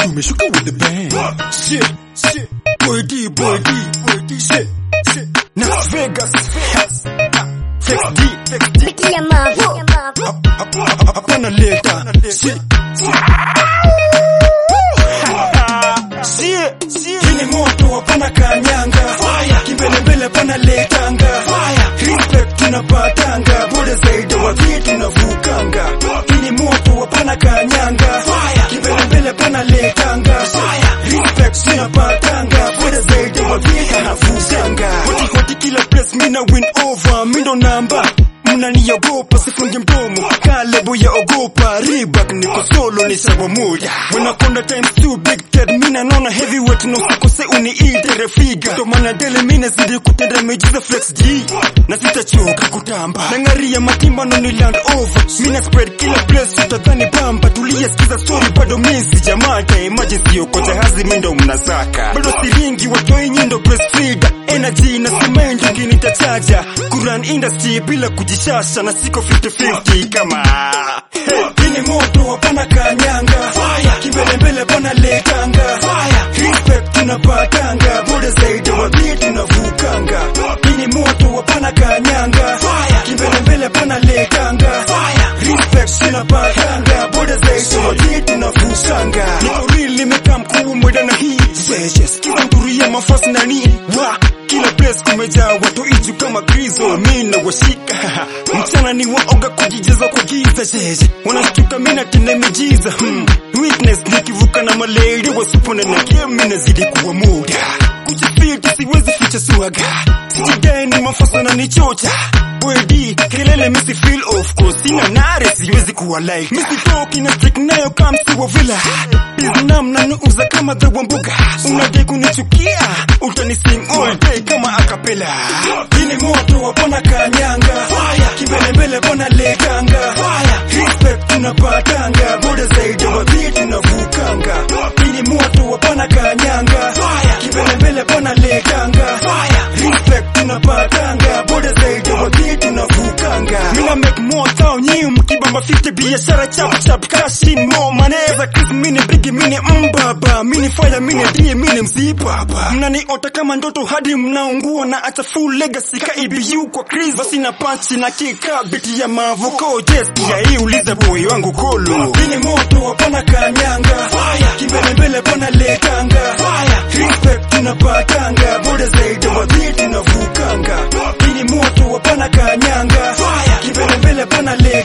tumeshuka with the band. Shit, shit, boy D, boy D, boy D, shit, shit. Las Vegas, Vegas. Flex D, Flex D. Biki ya mavu. Hapana leta. Shit, shit. Shit, shit. Hii ni moto hapana kanyanga. Kimbelembele pana letanga. Respect tunapatanga. Bora zaidi wapi tunavukanga. Hii ni moto hapana kanyanga. Kimbelembele pana letanga. Respect tunapatanga. Bora zaidi wapi tunavukanga. Hoti hoti kila place mina win over. Mindo namba mnaniogopa sifungi mdomo kalebo ya ogopa ribak niko solo ni sawa moja wanakonda times two big ted mina naona heavyweight na usikose uniite refiga ndo maana dele mina zidi kutenda mejiza flex g na sitachoka kutamba nangaria matimba no ni land over mina spread kila place utadhani bamba tulia sikiza story bado misi jamata emergency yoko jahazi mindo mnasaka bado siringi watoi nyindo breastfeeder energy na cement nginita chaja kuran industry bila kujishasha na siko 50-50 kama hey, hii ni moto hapana kanyanga kimbelembele pana letanga respect tunapatanga bora zaidi wapi tunavukanga hii ni moto hapana kanyanga kimbelembele pana letanga respect tunapatanga bora zaidi wapi tunavukanga niko real nimekaa mkuu mwenda na hii Yes, kila mturia mafasi nani wa kila place kumejaa watu iju kama grizo mina washika mchana ni waoga kujijaza kwa giza jeje wanashtuka mina tena mijiza hmm. witness nikivuka na malady wasipone na game nazidi kuwa muda kujifiti siwezi ficha swaga sijidai ni mafasa na nichocha wedi kelele misi feel of course sina nare siwezi kuwa like misi toki na stick nayo kama siwa villa biznam na nuuza kama the wambuga unadai kunichukia utani sing all day kama akapela hii ni moto hapana kanyanga kimbelembele pana letanga respect tunapatanga bora zaidi wapi tunavukanga hii ni moto hapana kanyanga kimbelembele pana letanga respect tunapatanga bora zaidi wapi tunavukanga mina make more town nyi mkibamba 50 biashara chap chap cash in more maneza Chris mini bigi mini mbaba mini fire mini die mini mzibaba mnaniota kama ndoto hadi mnaungua na acha full legacy ka EBU kwa Chris basi na punch na kika biti ya mavuko just ya hii uliza boy wangu kolo hii ni moto hapana kanyanga kimbelembele pana letanga respect tunapatanga bora zaidi wapi tunavukanga hii ni moto hapana kanyanga kimbelembele pana letanga